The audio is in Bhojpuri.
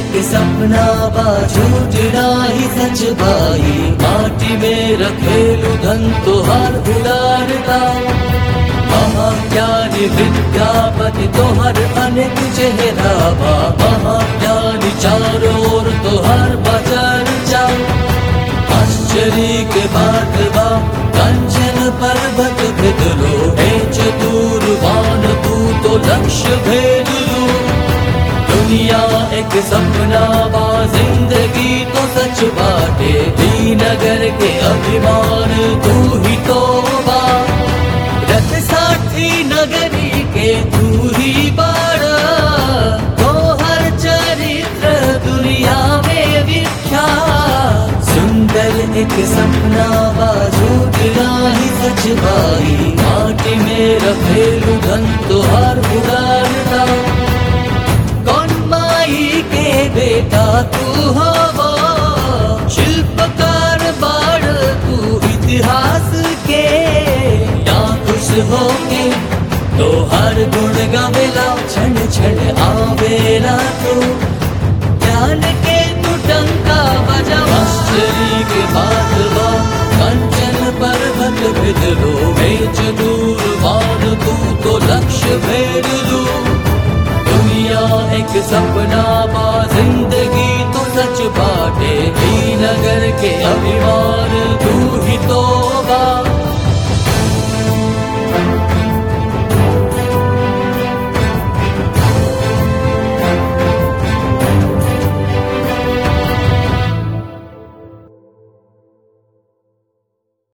एक सपना बा झूठना ही सच भाई माटी में रखेलू धन तोहार उड़ारता महाज्ञानी विद्यापति तोहर अनेक चेहरा बा महाज्ञानी चारों ओर तोहर बचर जा आश्चर्य के बात बा कंचन पर्वत भेदलो हे चतुर्वान तू तो लक्ष्य भेदलो दुनिया एक सपना बा जिंदगी तो सच बाटे नगर के अभिमान तू ही तो बा रथ साथी नगरी के तू ही बाड़ा तो हर चरित्र दुनिया में विख्यात सुंदर एक सपना बाजू ही सच भाई माटी में रखेलू धन तुहार उड़ारता कौन माई के बेटा तू हवा शिल्पकार बाड़ तू इतिहास के या खुश होके तो हर गुण गावेला क्षण क्षण आवेला तू ज्ञान के तू टंका बजा आश्चर्य के बात बा कंचन पर्वत भेद लो बेच दूर मान तू तो लक्ष्य भेद लो दुनिया एक सपना बा जिंदगी तो सच बाटे नगर के अभिमान तू